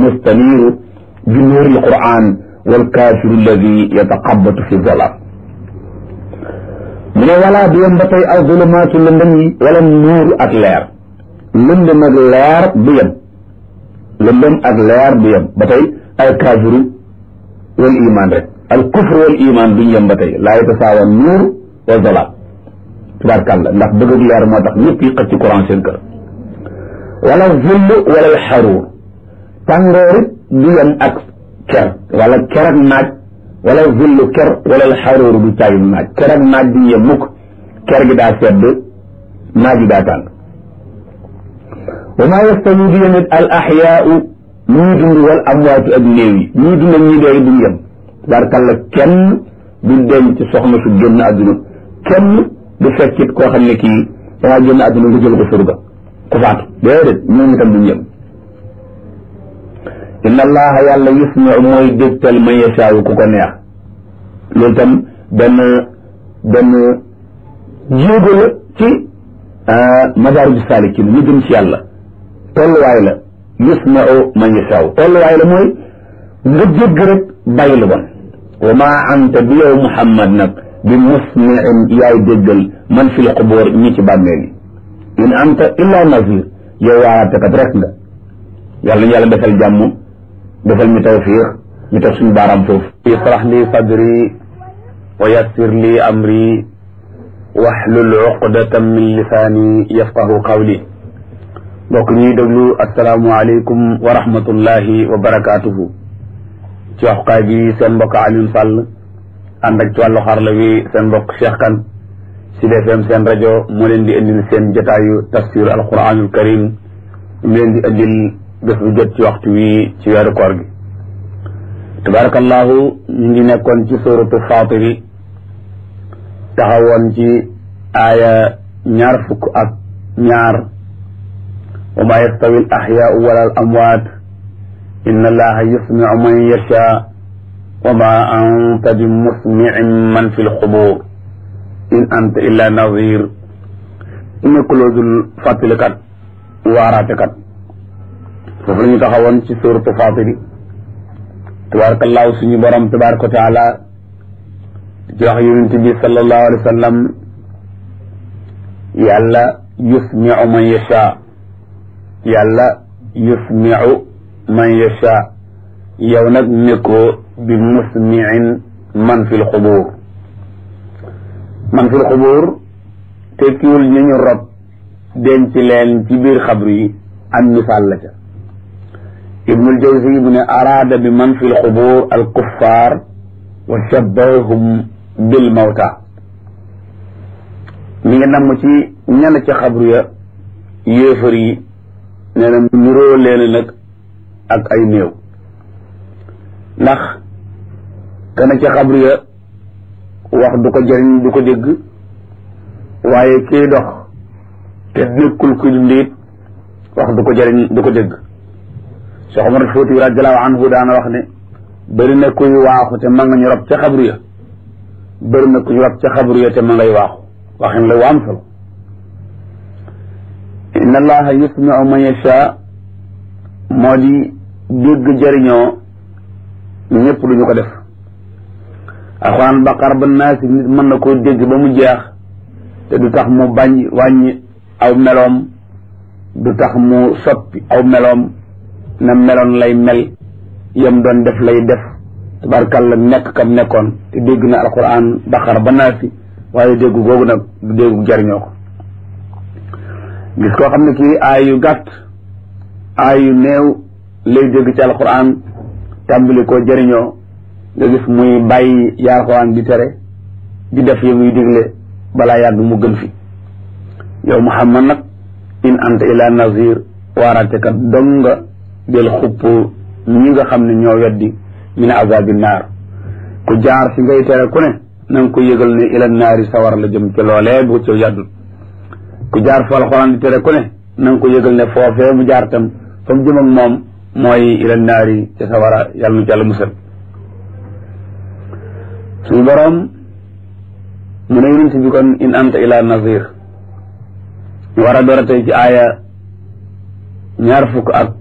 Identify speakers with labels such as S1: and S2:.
S1: mustaniiru bi nuuri alquran walkaafiru alladi yataqabatu fi zolaam mu ne walaa du yem ba tey al zulumaatu lëndëm yi wala nuuru ak leer lëndëm ak leer du yem lëndëm ak leer du yem ba tey al kaafiru wal iman rek al kufru wal iman duñ yem ba tey laa yatasaawa nuur wa zolaam tubaarkàlla ndax bëgg ak leer moo tax ñëpp yi xëcc ci courant seen kër wala zull wala al xaruur tàngoorit du yem ak ker wala ker ak naaj wala zullu ker wala al xaruur du caagin naaj ker ak naaj duñ yem mukk ker gi daa sedd naaj gi daa tàng wa maa yastawi du yemit al axyaau ñii dund wal amwaatu ak néew yi ñii dund ak ñii dee duñ yem tubaarkàlla kenn du denc soxna su génn àdduna kenn du fekkit koo xam ne kii dangaa génn àdduna nga jël ko surga ku faatu déedéet ñoom itam duñ yem inna allaha yàlla yusmiu mooy dégtal man yashaawu ku ko neex loolu tam benn benn jéego la ci madaarij saalikin ñu jëm ci yàlla tolluwaay la yusmiu man yashaawu tolluwaay la mooy nga jégg rek bàyyi lu bon wa maa anta bi yow muhammad nag bi musmiin yaay déggal man fi l xubóor ñi ci bàmmeel yi in anta illa nazir yow waaraatekat rek nga yàlla ñu yàlla defal jàmm defal ñu tawfiix ñu teg suñu baaraam foofu
S2: israh li sadri wa yassir li amri waxlul uqdatan min lisaani yafqahu qawli mbokk ñuy déglu asalaamualeykum wa rahmatullahi wa barakaatuhu ci waxukaay bi seen mbokk Alioune Sall ànd ak ci wàllu xarla wi seen mbokk Cheikh Kane Sud FM seen rajo moo leen di indil seen jotaayu tafsir alquranul karim mu leen di indil bés bu jot ci waxtu wi ci weeru koor gi tabarakallahu ñu ngi nekkoon ci suratu fatiri taxawoon ci aaya ñaar fukk ak ñaar wa ma yastawi al axyaau wala al amwaat inna allaha yusmiu man yasha wa ma anta bi musmiin man fi lxubur in anta illa nazir nekkuloo dul fàttalikat waaraatekat foofu la ñu taxawoon ci suuratu Faatiri tabaarakallaahu suñu borom tabaaraka wa taala ci wax yonent bi sallallahu alayhi wa sallam yàlla yusmiu man yasha yàlla yusmiu man yasha yow nag nekkoo bi musmiin man fi lxubuur man fi lxubuur tekkiwul ñu ñu rob denc leen ci biir xabru yi am misaal la ca ibnul jawzi mu ne araada bi man fi lxubuur al kuffaar wa shabbahum bil mawta mi ngi namm ci ñenn ca xabru ya yéefar yi nee na nuroo leen nag ak ay néew ndax kana ca xabru ya wax du ko jëriñ du ko dégg waaye kii dox te nekkul ku ndiit wax du ko jëriñ du ko dégg Cheikh Omar Fouti radiallahu anhu daana wax ne bëri na kuy waaxu te ma nga ñu rob ca xabru ya bëri na ku ñu rob ca xabru ya te ma ngay waaxu waxin la wu am solo inna allaha yusmiu man yasha moo di dégg jëriñoo ñëpp duñu ko def alxuraan baqar ba naasi nit mën na koo dégg ba mu jeex te du tax mu bañ wàññi aw meloom du tax mu soppi aw meloom na meloon lay mel yam doon def lay def tabarkàlla nekk kam nekkoon te dégg na alquran baqara ba naasi waaye dégg googu nag du déggu jariñoo ko gis koo xam ne kii aay yu gàtt aay yu néew lay dégg ci alquran tàmbali koo jëriñoo nga gis muy bàyyi yaa alquran di tere di def yi muy digle balaa yàgg mu gën fi yow muhammad nag in anta ila nazir waaraatekat dong nga del xupp ñi nga xam ne ñoo weddi min azabi naar ku jaar fi ngay tere ku ne na nga ko yëgal ne ila naari sawar la jëm ci loolee bu ci yàddul ku jaar fa alxuraan di tere ku ne na nga ko yëgal ne foofee mu jaar tam fa mu jëm ak moom mooy ila naari ci sawara yàlla nu ci yàlla musal suñu boroom mu ne yonent bi kon in anta ila nazir ñu war a door a tey ci aaya ñaar fukk ak